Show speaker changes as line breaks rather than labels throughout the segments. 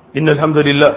إن الحمد لله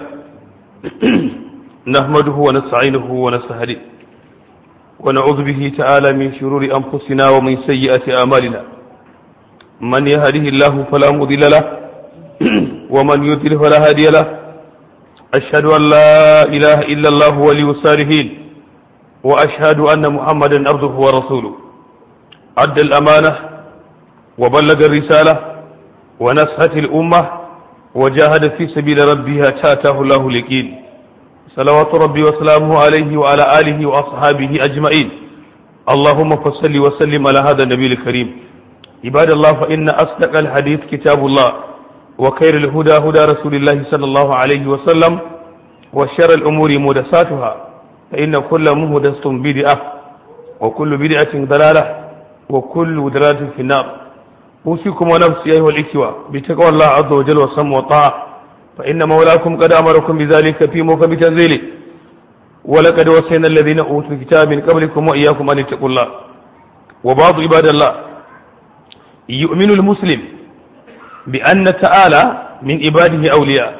نحمده ونستعينه ونستهديه ونعوذ به تعالى من شرور أنفسنا ومن سيئات أعمالنا من يهده الله فلا مضل له ومن يضلل فلا هادي له أشهد أن لا إله إلا الله ولي الصالحين وأشهد أن محمدا عبده ورسوله أدى الأمانة وبلغ الرسالة ونصحت الأمة وجاهد في سبيل ربه تاته الله اليقين صلوات ربي وسلامه عليه وعلى آله وأصحابه أجمعين اللهم فصل وسلم على هذا النبي الكريم عباد الله فإن أصدق الحديث كتاب الله وخير الهدى هدى رسول الله صلى الله عليه وسلم وشر الأمور محدثاتها فإن كل محدثة بدعة وكل بدعة ضلالة وكل ضلالة في النار أوصيكم ونفسي أيها الإخوة بتقوى الله عز وجل والسمع والطاعة فإن مولاكم قد أمركم بذلك في موكب تنزيله ولقد وصينا الذين أوتوا الكتاب من قبلكم وإياكم أن اتقوا الله وبعض عباد الله يؤمن المسلم بأن تعالى من عباده أولياء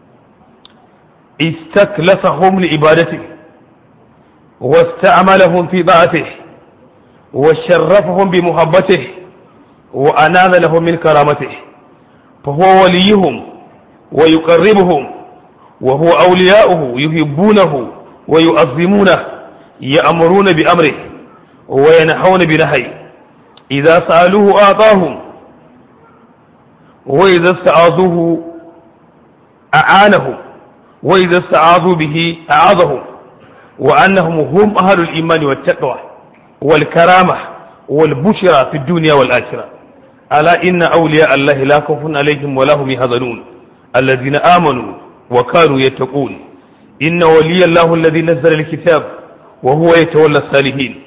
استكلفهم لعبادته واستعملهم في طاعته وشرفهم بمحبته وأنال لهم من كرامته فهو وليهم ويقربهم وهو أولياؤه يحبونه ويعظمونه يأمرون بأمره وينحون بنهيه إذا سألوه أعطاهم وإذا استعاذوه أعانهم وإذا استعاذوا به أعاذهم وأنهم هم أهل الإيمان والتقوى والكرامة والبشرى في الدنيا والآخرة ألا إن أولياء الله لا خوف عليهم ولا هم يحزنون الذين آمنوا وكانوا يتقون إن ولي الله الذي نزل الكتاب وهو يتولى الصالحين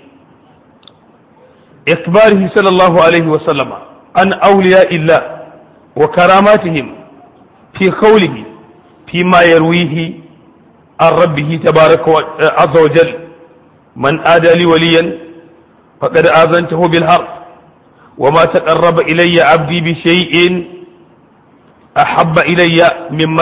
إخباره صلى الله عليه وسلم عن أولياء الله وكراماتهم في قوله فيما يرويه عن ربه تبارك عز وجل من آدى لي وليا فقد آذنته بالحرب وما تقرب إلي عبدي بشيء أحب إلي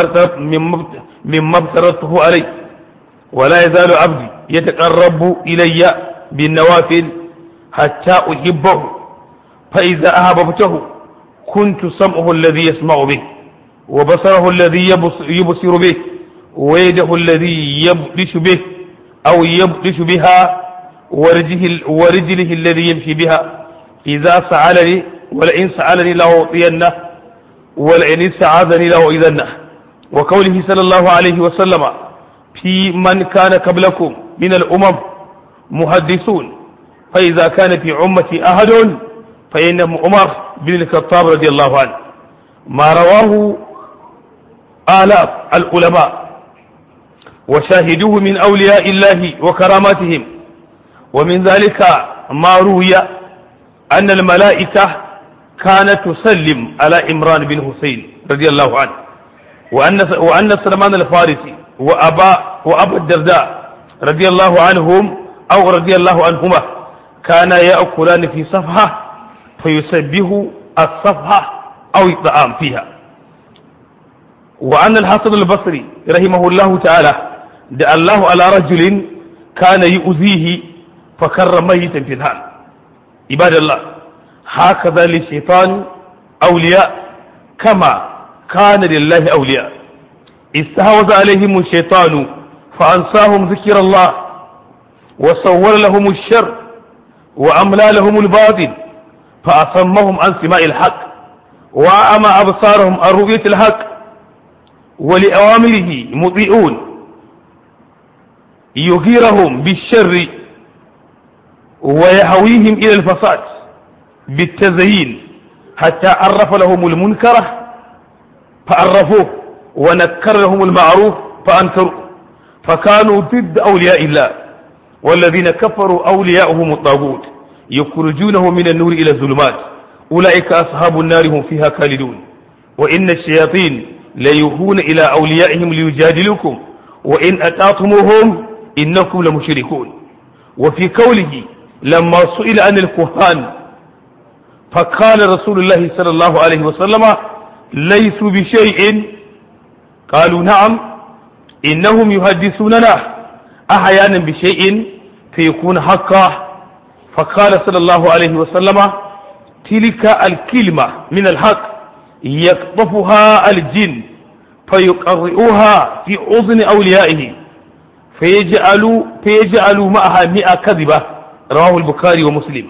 مما افترضته عليه ولا يزال عبدي يتقرب إلي بالنوافل حتى أحبه فإذا أحببته كنت سمعه الذي يسمع به وبصره الذي يبصر به ويده الذي يبطش به أو يبطش بها ورجله, ورجله الذي يمشي بها إذا سألني ولئن سألني لأعطينه ولئن استعاذني لأعيذنه وقوله صلى الله عليه وسلم في من كان قبلكم من الأمم محدثون فإذا كان في أمتي أحد فإنه عمر بن الخطاب رضي الله عنه ما رواه آلاف العلماء وشاهدوه من أولياء الله وكراماتهم ومن ذلك ما روي أن الملائكة كانت تسلم على عمران بن حسين رضي الله عنه وأن وأن سلمان الفارسي وأبا وأبا الدرداء رضي الله عنهم أو رضي الله عنهما كانا يأكلان في صفحة فيسبه الصفحة أو الطعام فيها وأن الحسن البصري رحمه الله تعالى دعا الله على رجل كان يؤذيه فكر ميتا في الحال عباد الله هكذا للشيطان أولياء كما كان لله أولياء استهوذ عليهم الشيطان فأنساهم ذكر الله وصور لهم الشر وأملى لهم الباطل فأصمهم عن سماء الحق وأعمى أبصارهم عن رؤية الحق ولأوامره مطيعون يغيرهم بالشر ويهويهم إلى الفساد بالتزيين حتى عرف لهم المنكر فعرفوه ونكر لهم المعروف فأنكروه فكانوا ضد أولياء الله والذين كفروا أولياءهم الطاغوت يخرجونه من النور إلى الظلمات أولئك أصحاب النار هم فيها خالدون وإن الشياطين ليوحون إلى أوليائهم ليجادلوكم وإن أطعتموهم إنكم لمشركون وفي قوله لما سئل عن الكهان فقال رسول الله صلى الله عليه وسلم ليسوا بشيء قالوا نعم إنهم يحدثوننا أحيانا بشيء فيكون حقا فقال صلى الله عليه وسلم تلك الكلمة من الحق يقطفها الجن فيقرئوها في أذن أوليائه فيجعلوا فيجعلوا معها مئة كذبة رواه البخاري ومسلم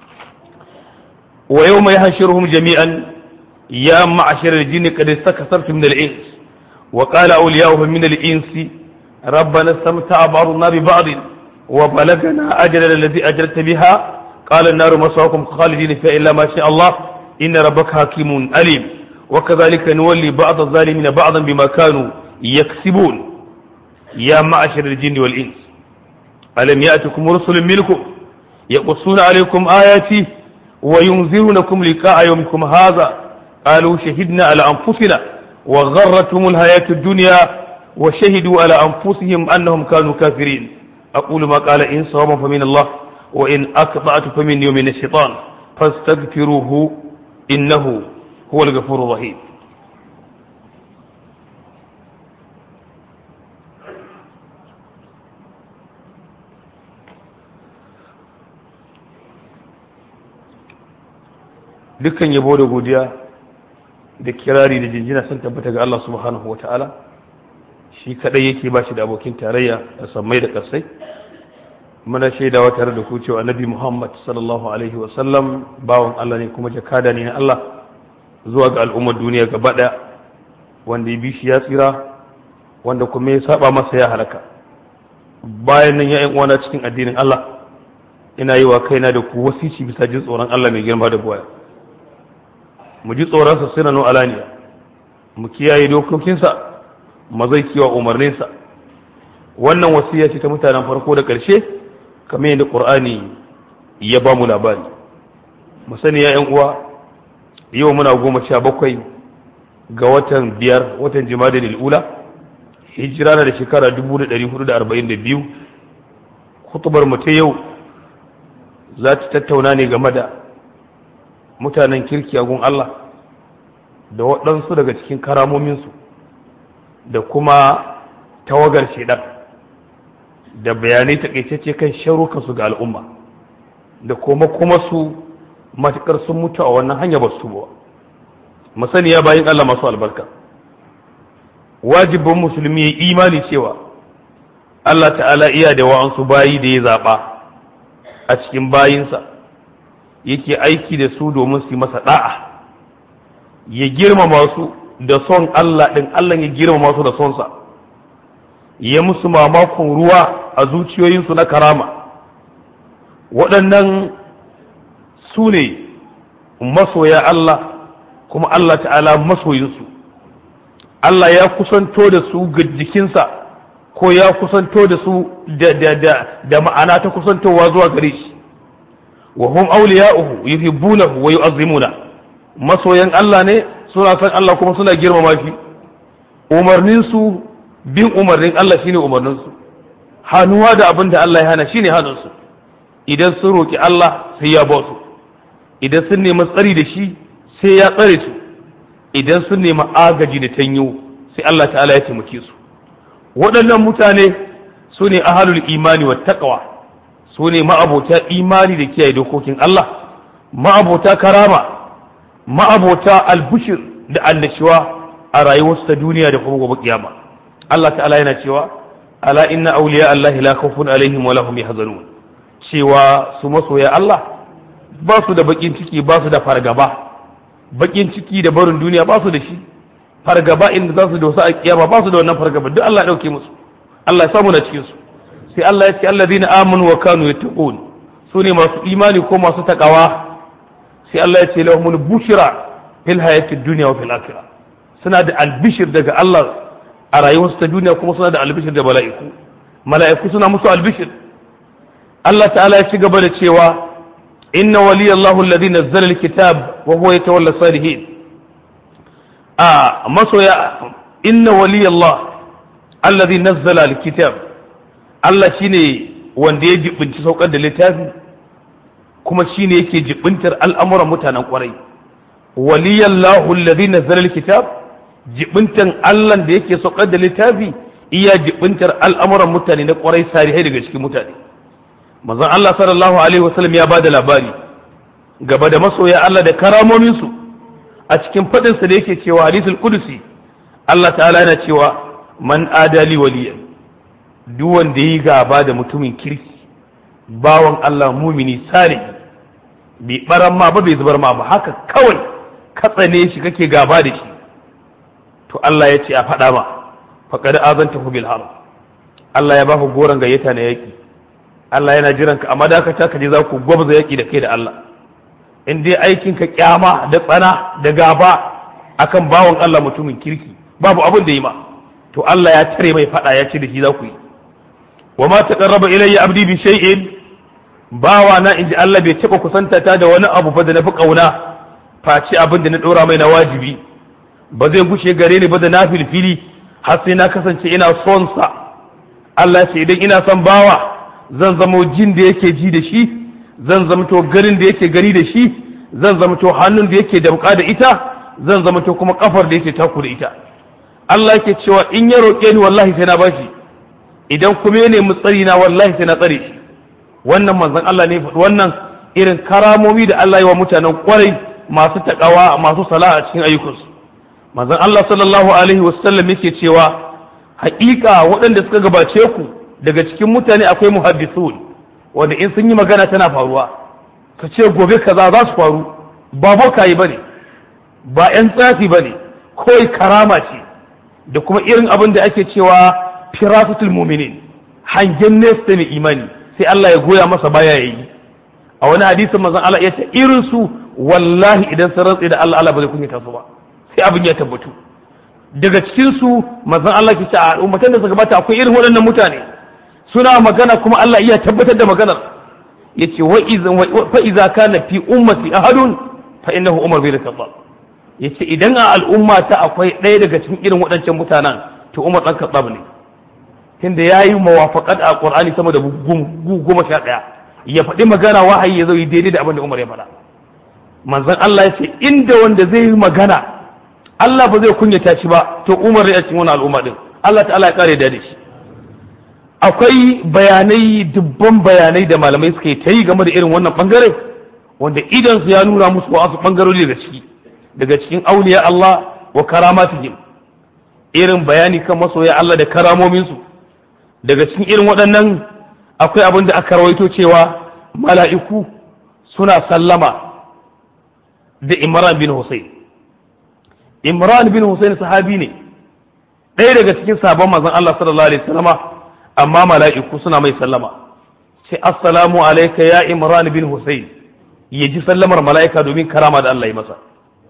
ويوم يحشرهم جميعا يا معشر الجن قد استكثرت من الإنس وقال أولياؤهم من الإنس ربنا استمتع بعضنا ببعض وبلغنا أجل الذي أجلت بها قال النار مسواكم خالدين فيها إلا ما شاء الله إن ربك حكيم أليم وكذلك نولي بعض الظالمين بعضا بما كانوا يكسبون يا معشر الجن والإنس ألم يأتكم رسل منكم يقصون عليكم آياتي وينذرونكم لقاء يومكم هذا قالوا شهدنا على أنفسنا وغرتهم الحياة الدنيا وشهدوا على أنفسهم أنهم كانوا كافرين أقول ما قال إن صوابا فمن الله وإن أقطعت فمني ومن الشيطان فاستغفروه إنه هو الغفور الرحيم dukkan yabo da godiya da kirari da jinjina sun tabbata ga Allah subhanahu wa ta'ala shi kadai yake ba shi da abokin tarayya da sammai da kasai muna shaidawa tare da ku cewa annabi Muhammad sallallahu alaihi wa sallam bawan Allah ne kuma jakada ne na Allah zuwa ga al'ummar duniya gaba daya wanda ya bi shi ya tsira wanda kuma ya saba masa ya halaka bayan nan ya yan uwana cikin addinin Allah ina yi wa kaina da ku wasici bisa jin tsoron Allah mai girma da buwaya mu ji tsoronsa sinan alaniya mu kiyaye dokokinsa mu zai kiwa umarninsa wannan wasiya ce ta mutanen farko da ƙarshe kamar yadda ƙur'ani ya ba mu labari mu sani ya uwa yau muna goma sha bakwai ga watan biyar watan jima'a ula hijira na da shekara 1442 kutubar mu ta yau za ta tattauna ne game da mutanen kirki a gun Allah da waɗansu daga cikin karamominsu da kuma tawagar shaidan da bayanai takaitacce kan sharukansu ga al'umma da kuma kuma su matuƙar sun mutu a wannan hanya ba su ba masaniya bayan Allah masu albarka wajibin musulmi ya imani cewa Allah ta'ala iya da wa'ansu bayi da ya zaɓa a cikin bayinsa yake aiki da su domin su yi masa da'a ya girmama su da son Allah ɗin Allah ya girmama su da sonsa ya musu mamakon ruwa a zuciyoyinsu na karama waɗannan su ne masoya Allah kuma Allah ta'ala masoyinsu Allah ya kusanto da su ga jikinsa ko ya kusanto da su da ma'ana ta kusantowa zuwa gare shi wa hum awliya'uhu yuhibbunahu wa yu'azzimuna masoyan Allah ne suna san Allah kuma suna girmama shi umarnin su bin umarnin Allah shine umarnin su hannuwa da abin da Allah ya hana shine hannun su idan sun roki Allah sai ya ba su idan sun nemi tsari da shi sai ya tsare su idan sun nemi agaji da tanyo sai Allah ta'ala ya taimake su waɗannan mutane su ne ahalul imani wa taqwa su ne ma'abota imani da kiyaye dokokin Allah ma'abota karama ma'abota albushir da annashuwa a rayuwarsu ta duniya da kuma gobe kiyama Allah ta'ala yana cewa ala inna awliya Allah la khawfun alaihim wa lahum yahzanun cewa su masoya Allah ba su da bakin ciki ba su da fargaba bakin ciki da barin duniya ba su da shi fargaba inda za su da wasu a kiyama ba su da wannan fargaba duk Allah ya dauke musu Allah ya samu na cikin su sai Allah ya ce alladhina amanu wa kanu yattaqun su ne masu imani ko masu takawa sai Allah ya ce lahumul bushra fil hayati dunya wa fil akhirah suna da albishir daga Allah a rayuwarsu ta duniya kuma suna da albishir da mala'iku mala'iku suna musu albishir Allah ta'ala ya ci gaba da cewa inna waliyallahu alladhi nazzala alkitab wa huwa yatawalla salihin a masoya inna waliyallah alladhi nazzala alkitab Allah shine wanda ya jibinci saukar da littafi kuma shine yake jibintar al'amuran mutanen kwarai waliyallahu alladhi nazzala alkitab jibintan Allah da yake saukar da littafi iya jibintar al'amuran mutane na kwarai sarihai daga cikin mutane manzon Allah sallallahu alaihi wasallam ya bada labari gaba da masoya Allah da karamomin su a cikin fadin sa da yake cewa hadisul qudusi Allah ta'ala yana cewa man adali waliyan duk wanda yi gaba da mutumin kirki bawan Allah mumini salihi bai baran ma ba bai zubar ma ba haka kawai ka tsane shi kake gaba da shi to Allah ya ce a faɗa ma faqad azantahu bil harb Allah ya baka goran gayyata na yaki Allah yana jiran ka amma dakata ka je za ku gwabza yaki da kai da Allah in dai aikin ka kyama da tsana da gaba akan bawan Allah mutumin kirki babu abin da yi ma to Allah ya tare mai faɗa ya ce da shi za ku yi wa ma taqarraba ilayya abdi bi shay'in bawa na inji Allah bai taɓa kusanta ta da wani abu ba da na fi ƙauna face abin da na ɗora mai na wajibi ba zai gushe gare ni ba da na filfili har sai na kasance ina son sa Allah ce idan ina son bawa zan zamo jin da yake ji da shi zan zamto ganin da yake gani da shi zan zamto hannun da yake damƙa da ita zan zamto kuma kafar da yake taku da ita Allah yake cewa in ya roƙe ni wallahi sai na bashi idan kuma ya nemi tsari na wallahi sai na tsare shi wannan manzon Allah ne faɗi wannan irin karamomi da Allah yi wa mutanen kwarai masu takawa masu sala'a a cikin ayyukansu manzon Allah sallallahu alaihi wasallam yake cewa haƙiƙa waɗanda suka gabace ku daga cikin mutane akwai muhaddisun wanda in sun yi magana tana faruwa ka ce gobe kaza za su faru ba bokaye bane ba 'yan tsafi bane kawai karama ce da kuma irin abin da ake cewa firasatul mu'minin hangen nesa mai imani sai Allah ya goya masa baya ya yi a wani hadisin manzon Allah ya ce irin su wallahi idan sun rantse da Allah Allah ba zai kunyata su ba sai abin ya tabbatu daga cikin su manzon Allah ke ce a ummatan da suka gabata akwai irin waɗannan mutane suna magana kuma Allah iya tabbatar da maganar yace wa iza fa iza kana fi ummati ahadun fa innahu umar bin khattab yace idan a al'umma ta akwai ɗaya daga cikin irin waɗancan mutanen to umar dan khattab ne tunda ya yi mawafaqat a qur'ani sama da goma sha ɗaya ya faɗi magana wahayi ya zo yi daidai da abin da umar ya faɗa manzon Allah ya ce inda wanda zai yi magana Allah ba zai kunyata shi ba to umar ya cikin wani al'umma din Allah ta'ala ya kare da shi akwai bayanai dubban bayanai da malamai suka yi ta yi game da irin wannan bangare wanda idan su ya nuna musu wasu bangarori daga ciki daga cikin auliya Allah wa karamatihim irin bayani kan masoya Allah da karamominsu daga cikin irin waɗannan akwai abin da aka rawaito cewa mala'iku suna sallama da Imran bin Hussein Imran bin Hussein sahabi ne ɗaya daga cikin sabon manzon Allah sallallahu alaihi wasallama amma mala'iku suna mai sallama sai assalamu alayka ya Imran bin Hussein ya ji sallamar mala'ika domin karama da Allah ya masa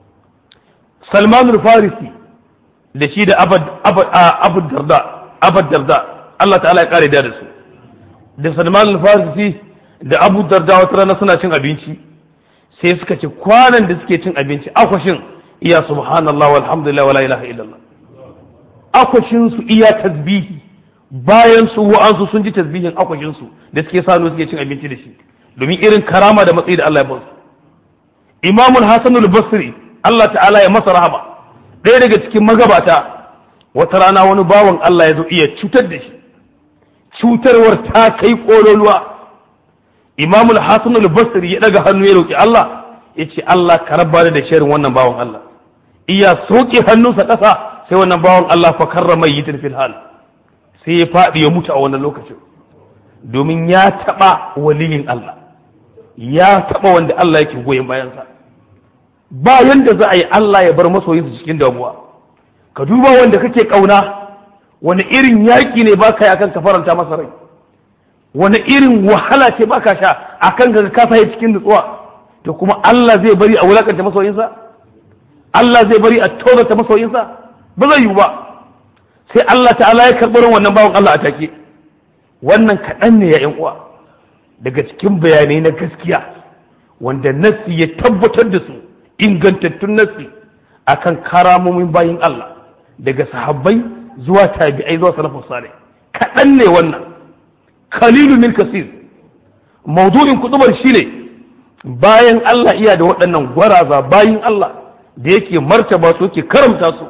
Salman farisi da shi da Abu Darda Abu Darda Allah ta'ala ya kare da su da Salman al-Farisi da Abu Darda wata rana suna cin abinci sai suka ce kwanan da suke cin abinci akwashin iya subhanallah walhamdulillah wala ilaha illallah akwashin su iya tasbihi bayan su wa'ansu sun ji tasbihin akwashin su da suke sanu suke cin abinci da shi domin irin karama da matsayi da Allah ya ba su Imam Hassan al-Basri Allah ta'ala ya masa rahama ɗaya daga cikin magabata wata rana wani bawan Allah ya zo iya cutar da shi cutarwar ta kai ƙololuwa imamul hasan al-basri ya daga hannu ya roki Allah ya ce Allah ka rabba da shirin wannan bawan Allah iya soke hannunsa ƙasa sai wannan bawan Allah fa karrama yi fil hal sai ya faɗi ya mutu a wannan lokacin domin ya taɓa waliyin Allah ya taɓa wanda Allah yake goyon bayansa ba yanda za a yi Allah ya bar masoyinsa cikin damuwa ka duba wanda kake ƙauna wani irin yaƙi ne ba ka yi akan ka faranta masa rai wani irin wahala ce ba ka sha akan ka ka sa cikin nutsuwa to kuma Allah zai bari a wulakanta masoyinsa Allah zai bari a tozarta masoyinsa ba zai yiwu ba sai Allah ta'ala ya karɓar wannan bawan Allah a take wannan kaɗan ne ya ƴan uwa daga cikin bayanai na gaskiya wanda nassi ya tabbatar da su ingantattun nassi akan karamomin bayin Allah daga sahabbai zuwa tabi'ai zuwa salafus salih kaɗan ne wannan kalilu min kasir maudu'in kutubar shine bayan Allah iya da waɗannan gwaraza bayin Allah da yake martaba su yake karamta su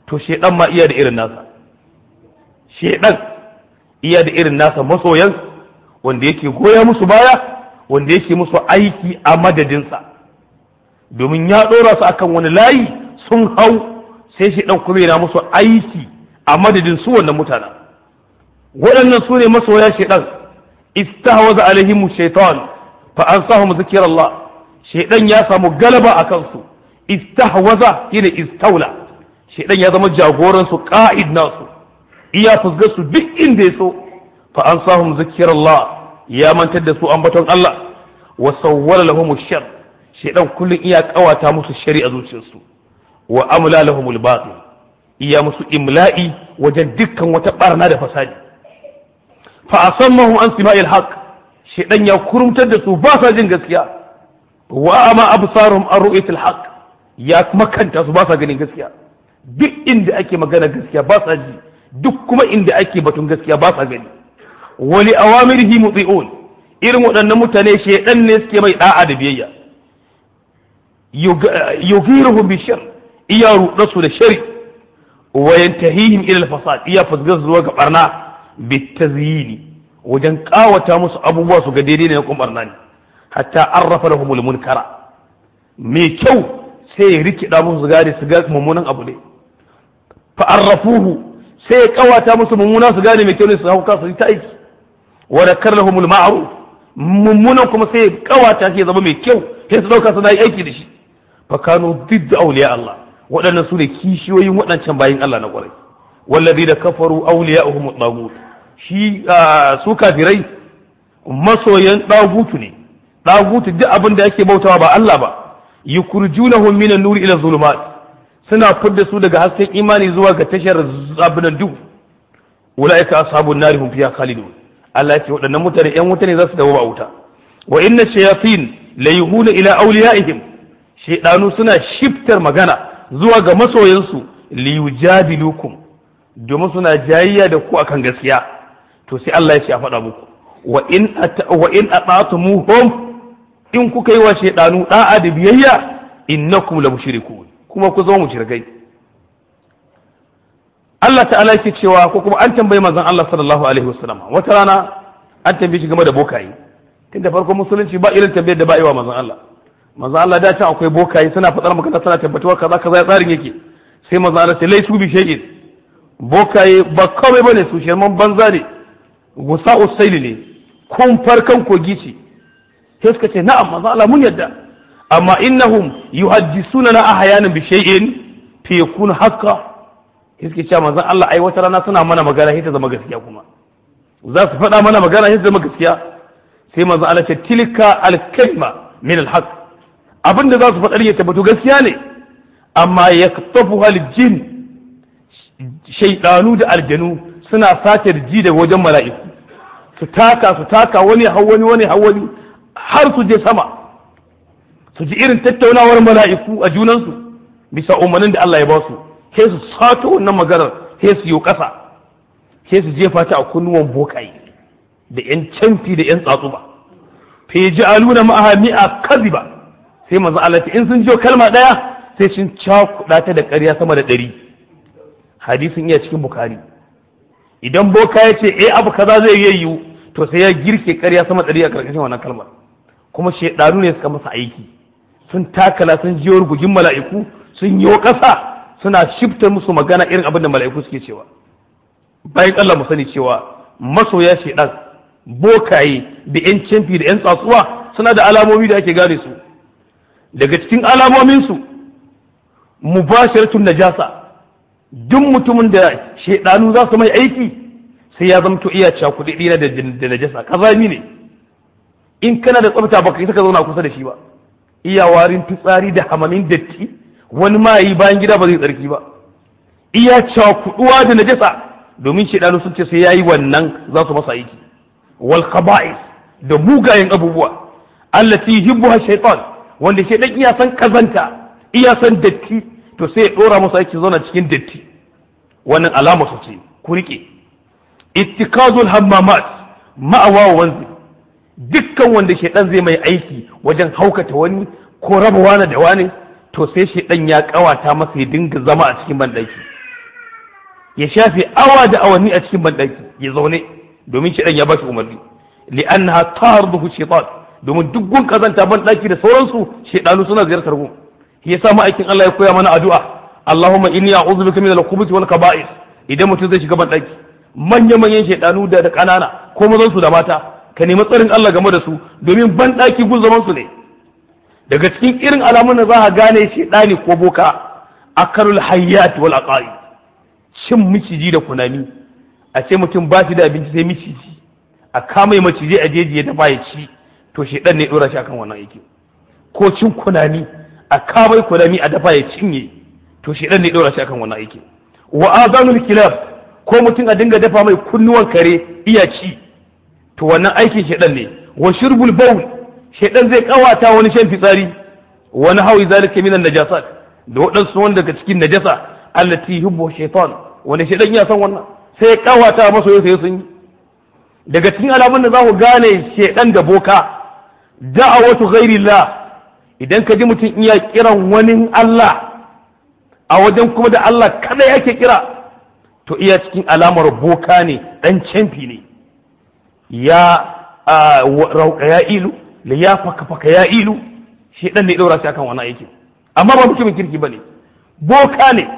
to shedan ma iya da irin nasa shedan iya da irin nasa masoyan wanda yake goya musu baya wanda yake musu aiki a madadinsa domin ya ɗora su akan wani layi sun hau sai shedan kuma yana musu aiki a madadin su wannan mutanen waɗannan su ne masoya shedan istahwaza alaihim shaitan fa ansahum zikrallah shaidan ya samu galaba a kansu istahwaza shine istaula shaidan ya zama jagoran su qa'id nasu iya fusgar su duk inda ya so fa ansahum zikrallah ya mantar da su ambaton Allah wa sawwala lahum shar shaidan kullun iya kawata musu shari'a zuciyarsu wa amla lahum al iya musu imla'i wajen dukkan wata barna da fasadi fa asammahu an sima'il haqq shedan ya kurumtar da su ba sa jin gaskiya wa ama absarum an ru'yatil haqq ya makanta su ba sa ganin gaskiya duk inda ake magana gaskiya ba sa ji duk kuma inda ake batun gaskiya ba sa gani wali awamirihi muti'un irin waɗannan mutane shedan ne suke mai da'a da biyayya yugiruhum bi shar iya ruɗa su da shari wa yantahihim ila al-fasad iya fasgar zuwa ga barna bitazyini wajen kawata musu abubuwa su ga daidai ne kuma barna ne hatta arrafa lahumul munkara mai kyau sai ya rikida musu gane su ga mummunan abu ne fa arrafuhu sai ya kawata musu mummuna su gane mai kyau ne su hauka su ta aiki wa dakar lahumul ma'ruf mummunan kuma sai ya kawata shi ya zama mai kyau sai su dauka suna yi aiki da shi fa kanu didda awliya Allah waɗannan su ne kishiyoyin waɗancan bayin Allah na ƙwarai wallazi da kafaru awliya'uhum at shi su kafirai masoyan ɗagutu ne ɗagutu duk abin da ake bautawa ba Allah ba yukurjunahum minan nuri ila zulumat suna fidda su daga hasken imani zuwa ga tashar abinan duhu ulaika ashabun nari hum fiha khalidun Allah ya ce waɗannan mutane ƴan wuta ne za su dawo a wuta wa inna shayatin la yuhuna ila awliyaihim shaydanu suna shiftar magana zuwa ga masoyansu liyujadilukum domin suna jayayya da ku akan gaskiya to sai Allah ya ce a faɗa muku wa in wa in ata'tumuhum in kuka yi wa shaydanu da'a da biyayya innakum la mushrikun kuma ku zama mushrikai Allah ta'ala yake cewa ko kuma an tambayi manzon Allah sallallahu alaihi wasallam wata rana an tambaye shi game da bokaye tun da farkon musulunci ba irin tambayar da ba yi wa manzon Allah manzon Allah da can akwai bokaye suna faɗar magana suna tabbatuwa kaza kaza tsarin yake sai manzon Allah sai laisu bi shay'in bokaye ba kawai bane su shirman banza ne gusa usaili ne kun farkan kogi ce sai suka ce na'am manzon Allah mun yadda amma innahum yuhaddisuna na ahyanan bi shay'in fi yakun haqqan suke cewa manzon Allah ai wata rana suna mana magana sai ta zama gaskiya kuma za su faɗa mana magana sai ta zama gaskiya sai manzon Allah ce tilka al-kalma min al-haq abinda za su faɗa ya tabbatu gaskiya ne amma yaktafu al-jin shaydanu da aljanu suna sace ji daga wajen mala'iku su taka su taka wani hawani wani hawani har su je sama su ji irin tattaunawar mala'iku a junansu bisa umarnin da Allah ya ba su sai su sato wannan maganar sai su yi ƙasa sai su jefa ta a kunnuwan bokaye da yan canfi da yan tsatsuba fa yaj'aluna ma'aha mi'a kadhiba sai manzo Allah in sun jiyo kalma daya sai sun cakuɗa ta da ƙarya sama da ɗari hadisin iya cikin bukari idan boka ya ce eh abu kaza zai yi yiwu to sai ya girke ƙarya sama ɗari a ƙarƙashin wannan kalmar kuma shedanu ne suka masa aiki sun takala sun jiyo rugugin mala'iku sun yi ƙasa suna shifta musu magana irin abin da mala'iku suke cewa bayan Allah mu sani cewa masoya shedan bokaye da yan camfi da yan tsatsuwa suna da alamomi da ake gane su daga cikin alamomin su mubasharatun najasa duk mutumin da shedanu za su mai aiki sai ya zamto iya cakuɗi na da najasa kazami ne in kana da tsafta baka yi saka zauna kusa da shi ba iya warin fitsari da hamamin datti wani ma yi bayan gida ba zai tsarki ba iya cakuduwa da najasa domin shaidanu sun ce sai yayi wannan za su masa aiki wal khaba'is da mugayen abubuwa allati yuhibbuha shaytan wanda shaidan iya san kazanta iya san datti to sai ya dora masa aiki zauna cikin datti wannan alama su ce ku rike ittikazul hammamat ma'awa wanzi dukkan wanda shaidan zai mai aiki wajen haukata wani ko raba wani da wani to sai shi dan ya kawata masa ya dinga zama a cikin bandaki ya shafe awa da awanni a cikin banɗaki ya zaune domin shi ya ba shi umarni li'annaha tarduhu shaytan domin duk gun kazanta banɗaki da sauransu shaydanu suna ziyartar gun shi yasa ma'aikin Allah ya koya mana addu'a Allahumma inni a'udhu bika min al-khubuthi wal kaba'is idan mutum zai shiga banɗaki manya manyan shaydanu da da kanana ko mazan su da mata ka nemi tsarin Allah game da su domin banɗaki gun zaman su ne daga cikin irin alamun da za ka gane shaydani ko boka akalul hayyat wal aqaid cin miciji da kunami a ce mutum ba shi da abinci sai miciji a kama maciji a jeji ya dafa ya ci to shi dan ne dora shi akan wannan aiki ko cin kunami a kama kunami a dafa ya cinye to shi dan ne dora shi akan wannan aiki wa azanul kilab ko mutum a dinga dafa mai kunnuwan kare iya ci to wannan aikin shedan ne wa shurbul bawl shedan zai kawata wani shan fitsari wani hawi zalika minan najasat da waɗansu wanda daga cikin najasa allati hubbu shaitan wani shaitan ya san wannan sai ya kawata masa yau sai sun yi daga cikin alamun da za ku gane shaitan da boka da'awatu ghairillah idan ka ji mutum iya kiran wani Allah a wajen kuma da Allah kada yake kira to iya cikin alamar boka ne dan camfi ne ya rauka ya ilu ya faka faka ya ilu shaitan ne ɗora shi akan wannan aikin amma ba mutumin kirki bane boka ne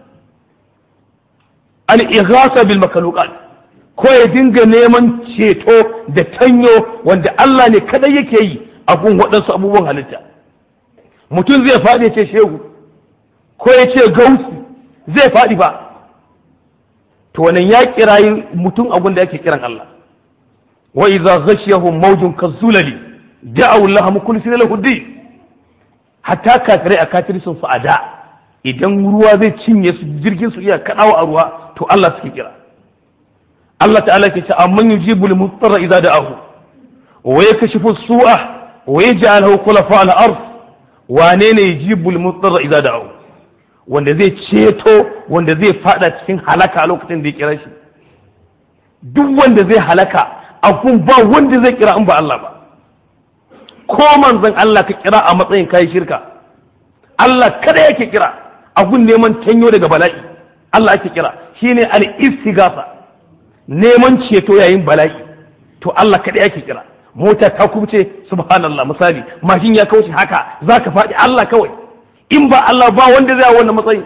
al-ighasa bil makhluqat ko ya dinga neman ceto da tanyo wanda Allah ne kadai yake yi abun waɗansu abubuwan halitta mutum zai faɗi ce shehu ko ya ce gausi zai faɗi ba to wannan ya kirayi mutum abun da yake kiran Allah wa idza ghashiyahum mawjun kazzulali da'u Allah mukhlisina lahu din hatta kafirai a kafircin su a da idan ruwa zai cinye su jirgin su iya kadawa a ruwa to Allah suke kira Allah ta'ala ke ce amman yujibul mutarra idza da'ahu wa yakashifu su'a wa yaj'aluhu khulafa al-ard wane ne yujibul mutarra idza da'ahu wanda zai ceto wanda zai fada cikin halaka a lokacin da ya kira shi duk wanda zai halaka abun ba wanda zai kira in ba Allah ba ko manzon Allah ka kira a matsayin kayi shirka Allah kada yake kira abun neman tanyo daga bala'i Allah ake kira shine al-istighatha neman ceto yayin bala'i to Allah kada yake kira mota ta kubce subhanallah misali mashin ya kauce haka zaka faɗi Allah kawai in ba Allah ba wanda zai wannan matsayi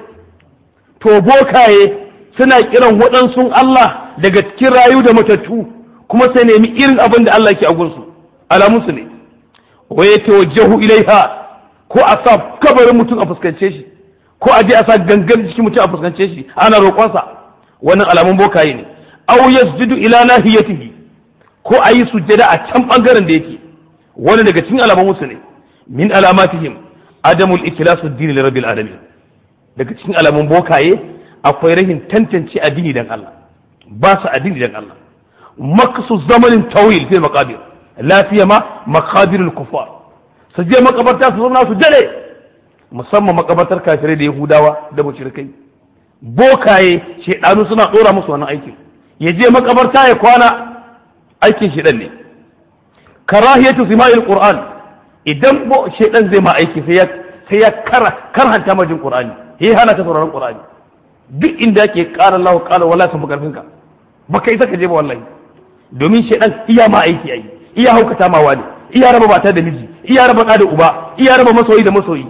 to bokaye suna kiran waɗansu Allah daga cikin rayu da matattu kuma sai nemi irin abin da Allah yake a gunsu alamunsu ne wa ya tawajjahu ilaiha ko a sa kabarin mutum a fuskance shi ko a je a sa gangan jikin mutum a fuskance shi ana roƙonsa wannan alamun bokaye ne aw yasjudu ila nahiyatihi ko a yi sujjada a can bangaren da yake wani daga cikin alamun musu ne min alamatihim adamul ikhlasu dini li rabbil alamin daga cikin alamun bokaye akwai rahin tantance addini dan Allah ba su addini dan Allah maksu zamanin tawil fil maqabir la siyama maqabirul kuffar su je makabarta su zauna su dare musamman makabartar kafirai da yahudawa da mushrikai bokaye shedanu suna dora musu wannan aikin ya je makabarta ya kwana aikin shedan ne karahiyatu sima'il qur'an idan shedan zai ma aiki sai ya sai ya karhanta majin qur'ani yayi hana ka sauraron qur'ani duk inda yake qala Allah qala wala sun karfin ka baka isa ka je ba wallahi domin shedan iya ma aiki ai iya haukata ma wani iya raba mata da miji iya raba da uba iya raba masoyi da masoyi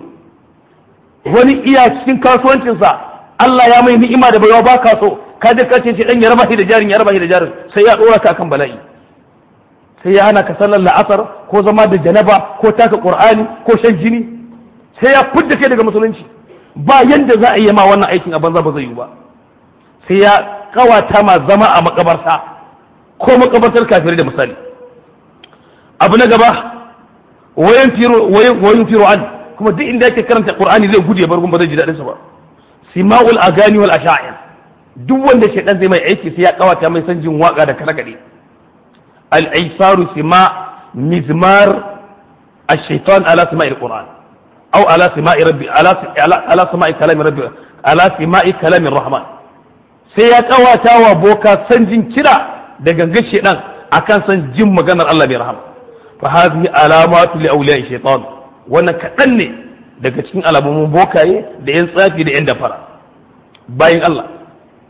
wani iya cikin kasuwancinsa Allah ya mai ni'ima da baiwa ba ka so ka je ka ce shedan ya raba shi da jarin ya raba shi da jarin sai ya dora ka akan bala'i sai ya hana ka sallar la'asar ko zama da janaba ko taka qur'ani ko shan jini sai ya fudda kai daga musulunci ba yanda za a yi ma wannan aikin a banza ba zai yi ba sai ya kawata ma zama a makabarta ko makabartar kafirai da misali abu na gaba wayan firo wayan firo an kuma duk inda yake karanta qur'ani zai gudu ya bar gun ba zai ji dadin sa ba sima'ul agani wal asha'ir duk wanda shaidan zai mai aiki sai ya kawata mai san jin waka da kare العيسار سماع مزمار الشيطان على سماع القرآن أو على سماع ربي على على, على سماع كلام ربي على سماع كلام الرحمن sai ya kawata wa boka san jin kira da gangan shedan akan san jin maganar Allah bai rahama fa hadhihi alamatu li awliya shaytan wannan kadan ne daga cikin alamomin bokaye da yan tsafi da yan dafara bayan Allah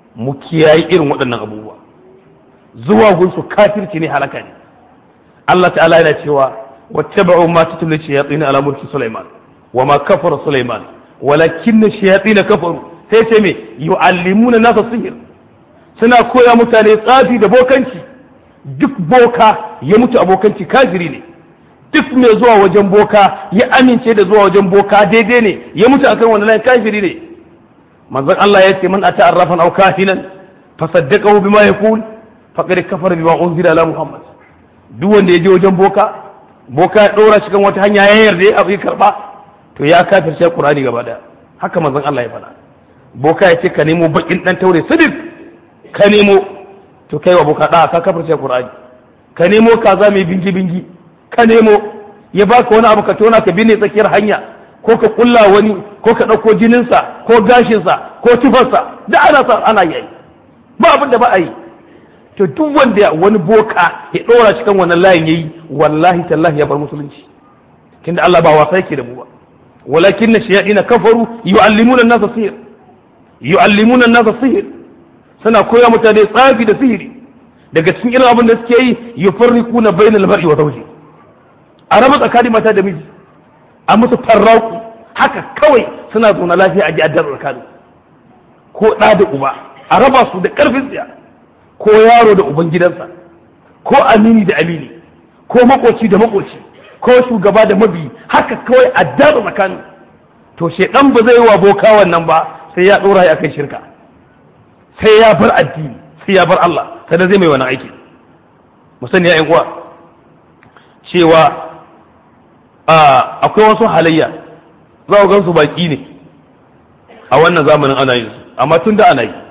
mu kiyaye irin waɗannan abubuwa zuwa gunsu kafirci ne halaka ne Allah ta'ala yana cewa wattaba'u ma tutlu shayatin ala mulki Sulaiman wa ma kafara Sulaiman walakinna shayatin kafaru sai ce me yu'allimuna nasa sihir suna koya mutane tsafi da bokanci duk boka ya mutu abokanci kafiri ne duk mai zuwa wajen boka ya amince da zuwa wajen boka daidai ne ya mutu akan wani layin kafiri ne manzon Allah ya ce man ata arrafan aw kahinan fasaddaqahu bima yaqul faqad kafara bima unzila ala muhammad duk wanda ya je wajen boka boka ya dora shi kan wata hanya ya yarda ya abu karba to ya kafirce qur'ani gaba daya haka manzon Allah ya faɗa boka ya ce ka nemo bakin dan taure sidik ka nemo to kai wa boka da ka kafirce qur'ani ka nemo kaza mai bingi bingi ka nemo ya baka wani abu ka tona ka binne tsakiyar hanya ko ka kulla wani ko ka ɗauko jininsa ko gashinsa ko tufarsa da ana sa ana yi ba abin da ba a yi to duk wanda wani boka ya ɗora cikin wannan layin yayi wallahi tallahi ya bar musulunci tunda Allah ba wasa yake da mu ba walakin na shayadina kafaru yu'allimuna an-nasa sihir yu'allimuna an-nasa sihir suna koya mutane tsafi da sihiri daga cikin irin abin da suke yi yufarriquna bainal mar'i wa zawji a raba tsakanin mata da miji a musu farraku haka kawai suna zaune lafiya a ji'adar tsakanin ko ɗa da uba a raba su da ƙarfin tsiya ko yaro da uban gidansa ko amini da amini ko makoci da makoci ko shugaba da mabi haka kawai a datsa tsakanin to shedan ba zai wa boka wannan ba sai ya ɗora ya kai shirka sai ya bar addini sai ya bar Allah sai zai mai wani aiki mu sani ya uwa cewa akwai wasu halayya za ku gan su baki ne a wannan zamanin ana yin su amma tun da ana yi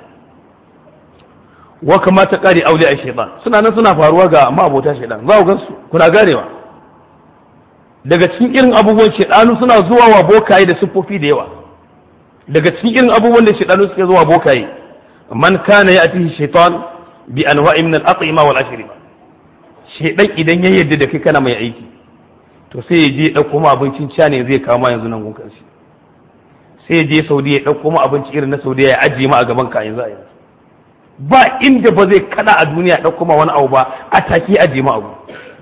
wa kamata kare aure a shaitan suna nan suna faruwa ga ma'abota shaitan za ku gan su kuna ganewa daga cikin irin abubuwan shaitanu suna zuwa wa bokaye da siffofi da yawa daga cikin irin abubuwan da shaitanu suke zuwa bokaye man kana ya atihi shaitan bi anwa'i min al-at'ima wal ashriba shaitan idan ya yarda da kai kana mai aiki to sai ya je ya ɗauko ma abincin ca ne zai kawo ma yanzu nan gunkan shi sai ya je saudi ya ɗauko ma abinci irin na saudi ya ajiye ma a gaban ka yanzu a yanzu ba inda ba zai kada a duniya ya ɗauko ma wani abu ba a take ajiye ma abu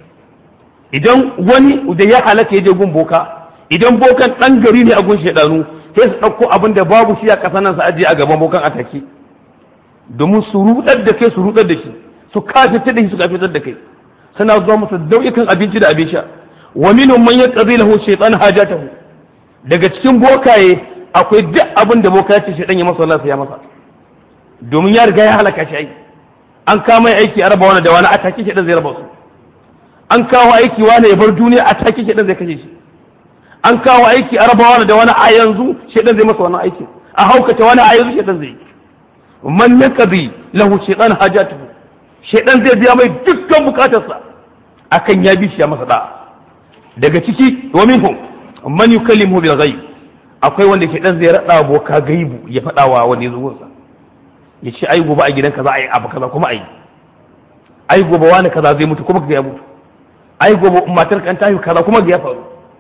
idan wani da ya halatta ya je gun boka idan bokan ɗan gari ne a gun shaidanu sai su ɗauko abin da babu shi a ƙasa nan su ajiye a gaban bokan a take domin su rudar da kai su rudar da shi su kafitar da shi su kafitar da kai suna zuwa masa dau'ikan abinci da abin sha wa minhum man yaqdi lahu shaytan hajatahu daga cikin bokaye akwai duk abin da boka ce shaytan ya masa Allah sai ya masa domin ya riga ya halaka shi ai an kama aiki a raba wani da wani a take shaytan zai raba su an kawo aiki wani ya bar duniya a take shaytan zai kashe shi an kawo aiki a raba wani da wani a yanzu shaytan zai masa wannan aiki a haukata wani a yanzu shaytan zai man yaqdi lahu shaytan hajatahu shaytan zai biya mai dukkan bukatarsa akan ya bi shi ya masa da'a daga ciki wa minhum man yukallimu bil ghaib akwai wanda ke dan zai rada boka gaibu ya fada wa wani zuwan sa ya ce ai gobe a gidan kaza ai abu kaza kuma ai ai gobe wani kaza zai mutu kuma ga ya mutu ai gobe matar kan tafi kaza kuma ga ya faru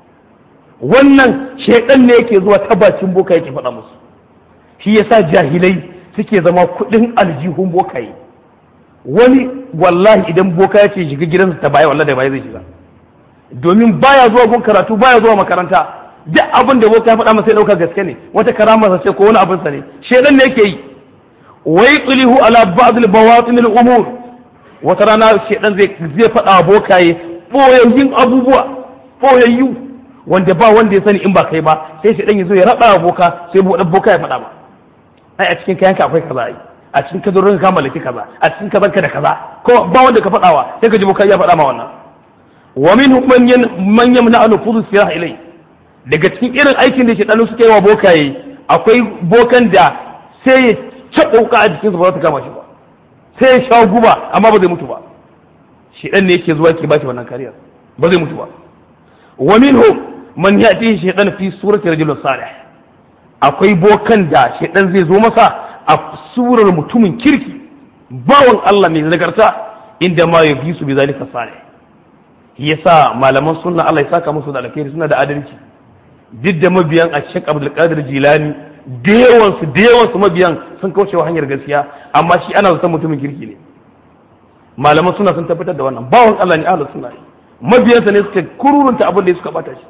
wannan shedan ne yake zuwa ta bakin boka yake faɗa musu shi yasa jahilai suke zama kuɗin aljihun bokaye wani wallahi idan boka ya ce shiga gidansa ta baya wallahi da baya zai shiga domin baya zuwa gun karatu baya zuwa makaranta duk abin da boka ya faɗa masa ya ɗauka gaske ne wata karama ce ko wani abin sa ne shedan ne yake yi wai tulihu ala ba'd al bawatin al umur wata rana shedan zai zai faɗa bokaye boyayyun abubuwa boyayyu wanda ba wanda ya sani in ba kai ba sai shedan ya zo ya raba boka sai boka ya faɗa ba ai a cikin kayanka akwai kaza ai a cikin kazarin ka mallaki kaza a cikin kazanka da kaza ko ba wanda ka faɗawa sai ka ji boka ya faɗa ma wannan wa minhum man yamna an nufuzu sirah ilai daga cikin irin aikin da shedanu suke yi wa bokaye akwai bokan da sai ya caɓa wuka a jikinsa ba za ta kama shi ba sai ya sha guba amma ba zai mutu ba shedan ne yake zuwa ke ba shi wannan kariyar ba zai mutu ba wa minhum man yati shaytan fi surati rajulin salih akwai bokan da shedan zai zo masa a surar mutumin kirki bawan Allah mai nagarta inda ma ya fi su bi zalika salih yasa malaman sunna Allah ya saka musu da alkhairi suna da adalci duk da mabiyan a Sheikh Abdul Qadir Jilani da yawansu da yawansu mabiyan sun kaucewa hanyar gaskiya amma shi ana zaton mutumin kirki ne malaman suna sun tabbatar da wannan bawan Allah ne ahlus sunna mabiyansa ne suka kururunta abin da suka bata shi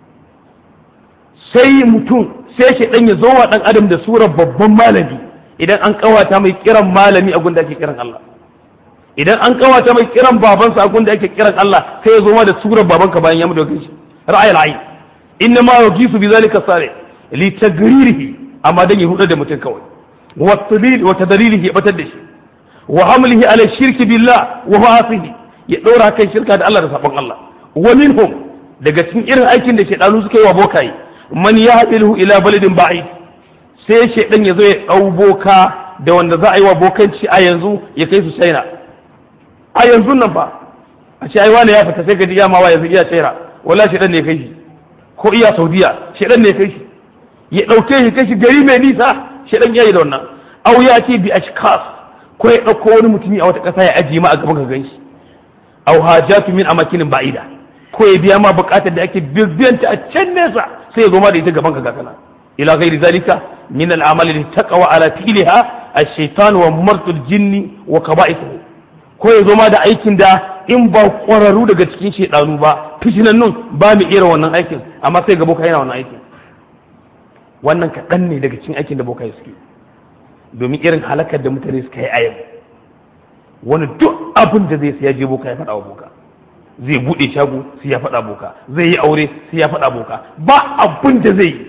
sai mutum sai shi dan ya zo wa dan adam da surar babban malami idan an kawata mai kiran malami a gunda ake kiran Allah idan an kawata mai kiran babansa a gunda ake kiran Allah sai ya zo ma da surar babanka bayan ya mutu kai shi ra'ayil ayn inna ma yugisu bi zalika salih li tagririhi amma dan ya hudu da mutum kawai wa tadlil wa tadlilihi ya batar da shi wa hamlihi ala shirki billah wa ma'asihi ya dora kan shirka da Allah da sabon Allah wa minhum daga cikin irin aikin da shedanu suka yi wa bokaye man yahdiluhu ila baladin ba'id sai shedan ya zo ya dau boka da wanda za a yi wa bokanci a yanzu ya kai su China a yanzu nan fa a ce ai wani ya fita sai ka ji ya ma wa yanzu iya China wallahi shedan ne kai shi ko iya Saudiya shedan ne kai shi ya dauke shi kai shi gari mai nisa shedan yayi da wannan au ya ce bi ashkas ko ya dauko wani mutumi a wata kasa ya ajiye ma a gaban ka ganshi au hajatu min amakinin ba'ida ko ya biya ma bukatar da ake bibiyanta a can nesa sai ya zo ma da ita gaban ka gakana ila ghairi zalika min al'amal li taqwa ala fi'liha ash-shaytan wa martul jinni wa qaba'ithu ko ya zo ma da aikin da in ba kwararru daga cikin shedanu ba fishinan nun ba mu iya wannan aikin amma sai ga boka yana wannan aikin wannan kaɗan ne daga cikin aikin da boka suke domin irin halakar da mutane suka yi a yau wani duk abin da zai siya je boka ya faɗa wa boka zai buɗe shago sai ya faɗa boka zai yi aure sai ya faɗa boka ba abin da zai yi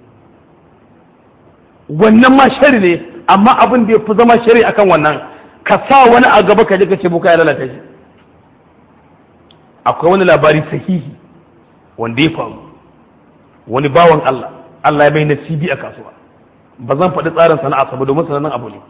wannan ma shari ne amma abin da ya fi zama shari akan wannan ka sa wani a gaba ka je ka ce boka ya lalata shi akwai wani labari sahihi wanda ya faru wani bawan Allah Allah ya bai nasibi a kasuwa ba zan faɗi tsarin sana'a saboda domin sanannen abu ne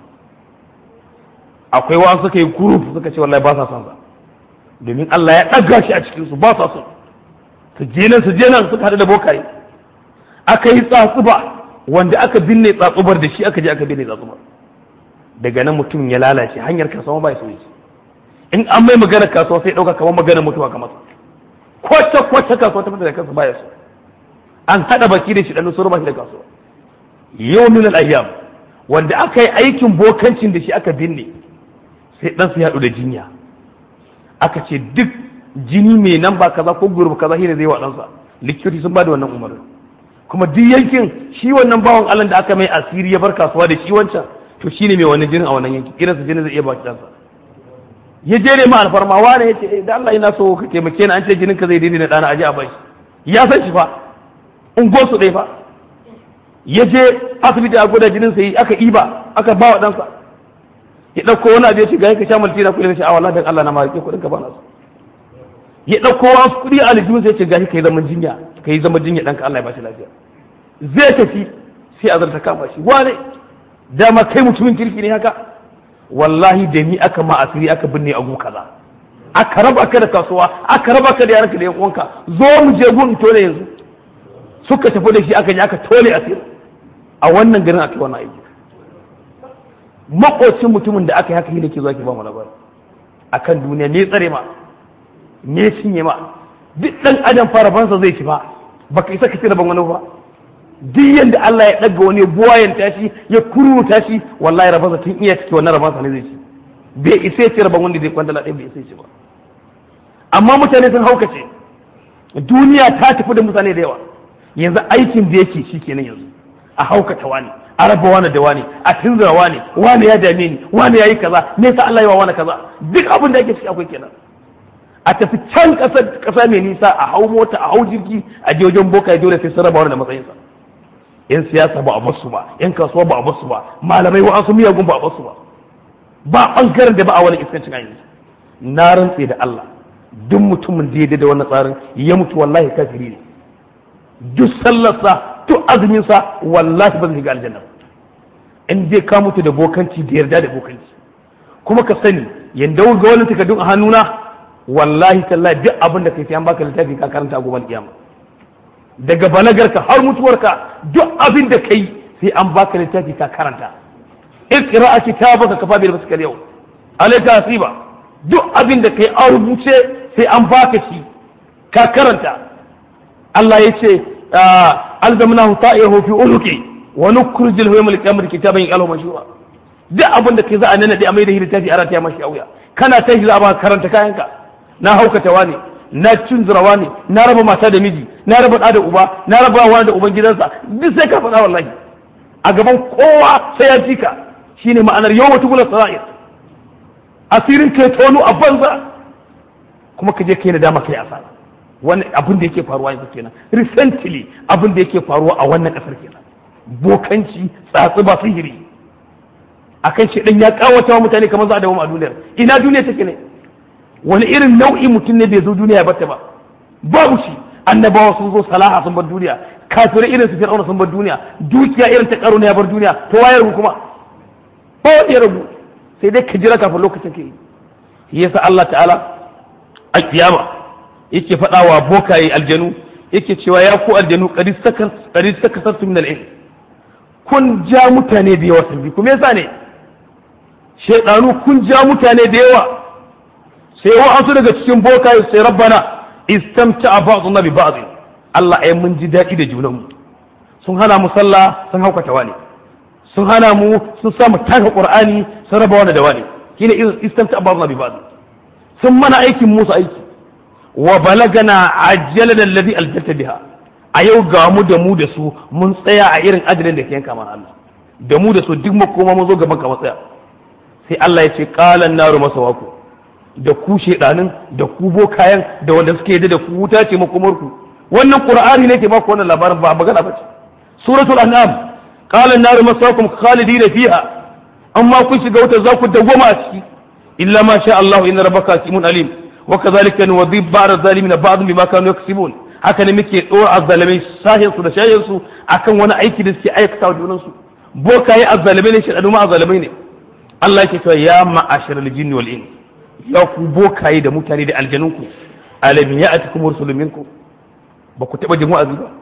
akwai wa suka yi group suka ce wallahi ba sa son sa domin Allah ya ɗaga shi a cikin su ba sa son su je nan su je nan suka haɗu da bokaye aka yi tsatsuba wanda aka binne tsatsubar da shi aka je aka binne tsatsubar daga nan mutum ya lalace hanyar kasuwa ba ya so in an mai magana kasuwa sai ɗauka kamar magana mutuwa kamar kwace kwace kasuwa ta da kansa ba ya so an haɗa baki da shi ɗan suru ba shi da kasuwa yau min al-ayyam wanda aka yi aikin bokancin da shi aka binne sai dan su haɗu da jinya aka ce duk jini mai nan ba kaza ko gurbi kaza shine zai wa ɗansa likitoci sun ba da wannan umarni kuma duk yankin shi wannan bawan Allah da aka mai asiri ya bar kasuwa da shi wancan to shine mai wannan jinin a wannan yankin irin su jinin zai iya ba shi ɗansa ya je ne ma alfarma wane ya ce da Allah ina so ka taimake ni an ce jinin ka zai daidai na ɗana aje a bai ya san shi fa ungo su ɗaya fa ya je asibiti a gwada jinin sai aka iba aka ba wa ɗansa ya ɗauko wani abu ya ce ga ka sha maltina kuɗi na shi a wallahi dan Allah na ma rike kuɗin ka ba na su ya ɗauko wasu kuɗi a aljihun sai ya ce ga ka yi zaman jinya ka yi zaman jinya ɗanka Allah ya ba shi lafiya zai tafi sai a zarta kama shi wane dama kai mutumin kirki ne haka wallahi da ni aka ma asiri aka binne a gun kaza aka raba ka da kasuwa aka raba ka da yaranka da yan uwanka zo mu je gun tole yanzu suka tafi da shi aka je aka tole asiri a wannan garin aka yi wannan aiki makocin mutumin da aka yi haka ne ke zuwa ke ba mu labari akan duniya me tsare ma me cinye ma duk dan adam fara bansa zai ci ba baka isa ka ci rabon wani ba duk yanda Allah ya daga wani buwayen tashi ya kuruta shi wallahi rabansa tun iya ciki wannan rabansa ne zai ci bai isa ya ci rabon wanda zai kwandala ɗaya bai isa ya ci ba amma mutane sun haukace duniya ta tafi da mutane da yawa yanzu aikin da yake shi kenan yanzu a haukata wani a raba wani da wani a tunzura wani wani ya dame ni wani ya yi kaza me yasa Allah ya wa wani kaza duk abin da yake ciki akwai kenan a tafi can ƙasa ƙasa mai nisa a hau mota a hau jirgi a je wajen boka ya dole sai sun raba wani da matsayinsa yan siyasa ba a basu ba yan kasuwa ba a basu ba malamai wa su miyagun ba a basu ba ba bangaren da ba a wani iskancin a yanzu na rantse da Allah duk mutumin da ya da wannan tsarin ya mutu wallahi kafiri ne duk sallarsa duk azuminsa wallahi ba zai ga aljanna in dai ka mutu da bokanci da yarda da bokanci kuma ka sani yanda ga wani takardun a hannuna wallahi tallahi duk abin da kai sai an baka littafi ka karanta a gobe kiyama daga balagarka har mutuwarka duk abin da kai sai an baka littafi ka karanta iqra kitabaka kafa bil maskal yau alayka hasiba duk abin da kai an rubuce sai an baka shi ka karanta Allah ya ce alzamnahu ta'ihu fi unuki wa nukhrijul lahu yawmal qiyamati kitaban yaqalu mashura duk abin da kai za a nana da amai da littafi a rataya mashi auya kana tashi za a ba karanta kayanka na haukatawa ne na cin zurawa ne na raba mata da miji na raba da uba na raba wani da uban gidansa duk sai ka faɗa wallahi a gaban kowa sai ya ji ka shine ma'anar yau wata gula sara'ir asirin kai tono a banza kuma ka je kai na dama kai asara wannan abin da yake faruwa yanzu kenan recently abin da yake faruwa a wannan kasar kenan bokanci tsatsi ba sihiri akan shi ya kawata wa mutane kamar za a dawo a duniyar ina duniya take ne wani irin nau'i mutum ne bai zo duniya ba ta ba babu shi annabawa sun zo salaha sun bar duniya kafirai irin su fir'auna sun bar duniya dukiya irin ta karo ya bar duniya to waye rubu kuma ko ya rubu sai dai ka jira kafin lokacin ke yi yasa Allah ta'ala a kiyama yake faɗa wa bokaye aljanu yake cewa ya ku aljanu qad sakasartu min al-ilm kun ja mutane da yawa sun bi kuma yasa ne shaidanu kun ja mutane da yawa sai wa'ansu daga cikin bokaye sai rabbana istamta ba'duna bi ba'd Allah ai mun ji daɗi da junanmu sun hana mu sallah sun haukata wani sun hana mu sun sa mu taka qur'ani sun raba wani da wani shine istamta ba'duna bi ba'd sun mana aikin musu aiki wa balagana ajjalana alladhi aljalta biha a yau ga mu da mu da su mun tsaya a irin ajalin da ke yanka mana Allah da mu da su duk makoma mun zo gaban ka matsaya sai Allah ya ce qalan naru masawaku da ku shedanin da ku bokayen da wanda suke yadda da ku wuta ce makomar ku wannan qur'ani ne ke baku wannan labarin ba magana bace suratul an'am qala an-naru masawakum khalidina fiha amma kun shiga wuta za ku dawwama a ciki illa ma sha Allah inna rabbaka hakimun alim wa kadhalika nuwadhib ba'd zalimin ba'd bima kanu yaksibun haka ne muke dora azzalimai sahin su da shayin su akan wani aiki da suke aikata wa junan su bokaye azzalimai ne shedanu ma azzalimai ne Allah yake cewa ya ma'asharal jinni wal ins ya ku bokaye da mutane da aljanunku alam ya'atikum rusulun minkum ba ku taba jin wa'azi ba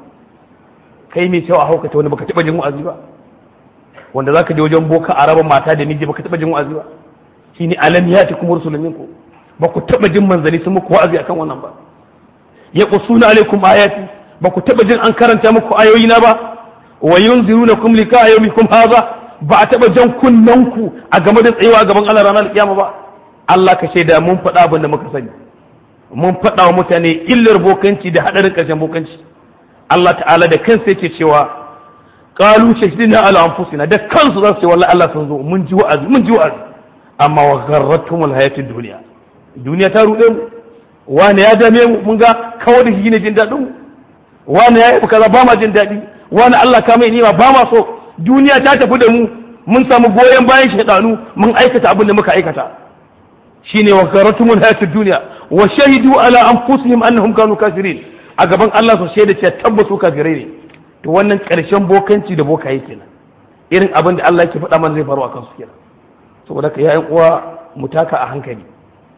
kai mai cewa haukata wani baka taba jin wa'azi ba wanda zaka je wajen boka a raba mata da miji baka taba jin wa'azi ba shine alam ya'atikum rusulun minkum ba ku taba jin manzani sun muku wa'azi akan wannan ba yaqusuna alaikum ayati ba ku taba jin an karanta muku ayoyi na ba wa yunzirunakum lika yawmikum hadha ba a taba jan kunnanku a game da tsayawa gaban Allah ranar kiyama ba Allah ka shaida mun faɗa abin da muka sani mun faɗa wa mutane illar bokanci da haɗarin ƙarshen bokanci Allah ta'ala da kansa yake cewa qalu shahidina ala anfusina da kansu za su ce wallahi Allah sun zo mun ji wa'azi mun ji wa'azi amma wa gharratumul hayatid dunya duniya ta ruɗe mu wani ya dame mu mun ga kawai da shi ne jin daɗin mu wani ya yi kaza ba ma jin daɗi wani Allah ka mai nima ba ma so duniya ta tafi da mu mun samu goyon bayan shaidanu mun aikata abin da muka aikata shine wa karatumul hayatid dunya wa shahidu ala anfusihim annahum kanu kafirin a gaban Allah su shaida cewa tabbasu kafirai ne to wannan karshen bokanci da bokaye kenan irin abin da Allah yake faɗa mana zai faru a kansu kenan saboda ka yayin uwa mu taka a hankali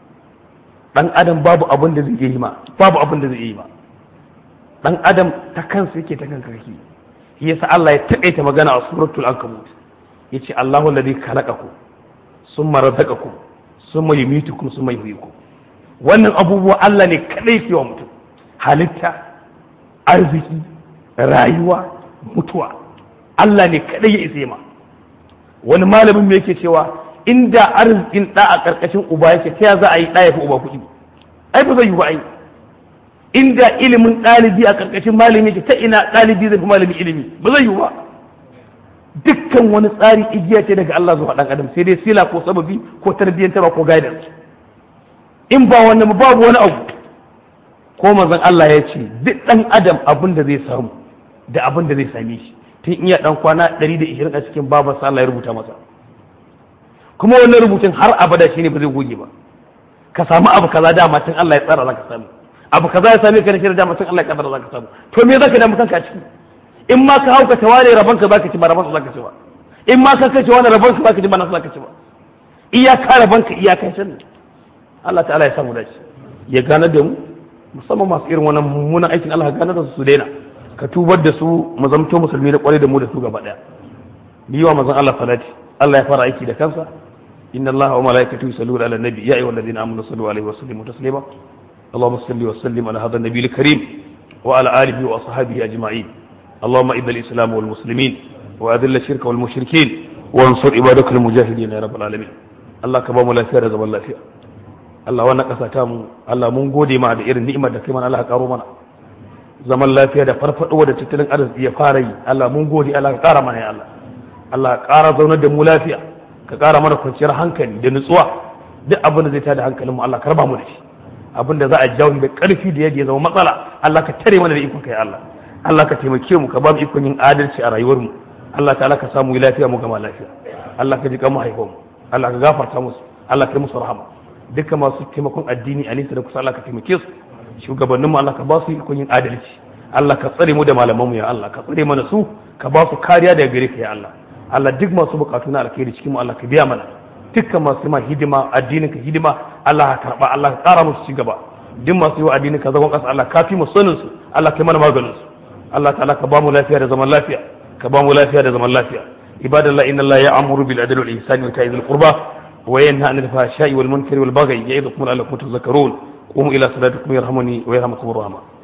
dan adam babu abin da zai yi ma babu abin da zai yi ma dan adam ta kansa yake ta kanka kake shi yasa Allah ya taƙaita magana a suratul ankabut yace Allahu alladhi khalaqakum summa razaqakum summa yumitukum summa yuhyikum wannan abubuwa Allah ne kadai ke wa mutum halitta arziki rayuwa mutuwa Allah ne kadai ya isa ma wani malamin me yake cewa inda arzikin da a karkashin uba yake ta za a yi da ya fi uba kuɗi ai ba zai yi ba ai inda ilimin ɗalibi a ƙarƙashin malami yake ta ina ɗalibi zai fi malami ilimi ba zai yi ba dukkan wani tsari igiya ce daga Allah zuwa ɗan adam sai dai sila ko sababi ko tarbiyyantarwa ko guidance in ba wannan babu wani abu ko manzon Allah ya ce duk ɗan adam abin da zai samu da abin da zai same shi tun iya ɗan kwana 120 a cikin babarsa Allah ya rubuta masa kuma wannan rubutun har abada shine ba zai goge ba ka samu abu kaza dama tun Allah ya tsara za ka samu abu kaza ya same ka da shirin dama tun Allah ya kaddara za ka samu to me zaka damu kanka a ciki in ma ka hauka ta ware rabon ka zaka ci ba rabon ka zaka ci ba in ma ka kace wani rabon ka zaka ci ba nasu zaka ci ba iyaka rabon ka iyakan shan Allah ta'ala ya samu dace ya gane da mu musamman masu irin wannan mummunan aikin Allah gane da su su daina ka tubar da su mu zamto musulmi da kware da mu da su gaba daya bi wa manzon Allah salati Allah ya fara aiki da kansa inna Allah wa malaikatahu yusalluna ala nabi ya ayyuhalladhina amanu sallu alaihi wa sallimu taslima اللهم صل وسلم على هذا النبي الكريم وعلى آله وأصحابه أجمعين اللهم إذا الإسلام والمسلمين وأذل الشرك والمشركين وانصر عبادك المجاهدين يا رب العالمين الله كبام لا فيها زمان لا فيها Allah wannan ƙasa ta mu Allah mun gode ma da irin ni'imar da kai mana Allah ka karo mana zaman lafiya da farfadowa da tattalin arziki ya fara yi Allah mun gode Allah ka ƙara mana ya Allah Allah ka ƙara zaunar da mu lafiya ka ƙara mana kwanciyar hankali da nutsuwa duk abin da zai tada hankalin mu Allah ka raba mu da shi abin da za a jawo da ƙarfi da yadda ya zama matsala Allah ka tare mana da ikon kai Allah Allah ka taimake mu ka ba mu ikon yin adalci a rayuwar mu Allah ta'ala ka samu lafiya mu gama lafiya Allah ka ji kan mahaifan mu Allah ka gafarta musu Allah ka yi musu rahama duka masu taimakon addini a nisa da kusa Allah ka taimake su shugabannin mu Allah ka ba su ikon yin adalci Allah ka tsare mu da malaman mu ya Allah ka tsare mana su ka ba su kariya daga gare ka ya Allah Allah duk masu bukatu na alkhairi cikin mu Allah ka biya mana dukkan masu ma hidima addinin ka hidima Allah ka karba Allah ka kara musu ci gaba duk masu yi wa addinin ka zagon kasa Allah ka fi mu sanin su Allah ka yi mana maganin su Allah ta'ala ka ba mu lafiya da zaman lafiya ka ba mu lafiya da zaman lafiya ibadallah inna Allah ya'muru bil adli wal ihsani wa ita'i dhil qurba wa yanha 'anil fahsha'i wal munkari wal baghi ya'idukum la'allakum tadhakkarun qumu ila salatikum yarhamuni wa yarhamukum rahman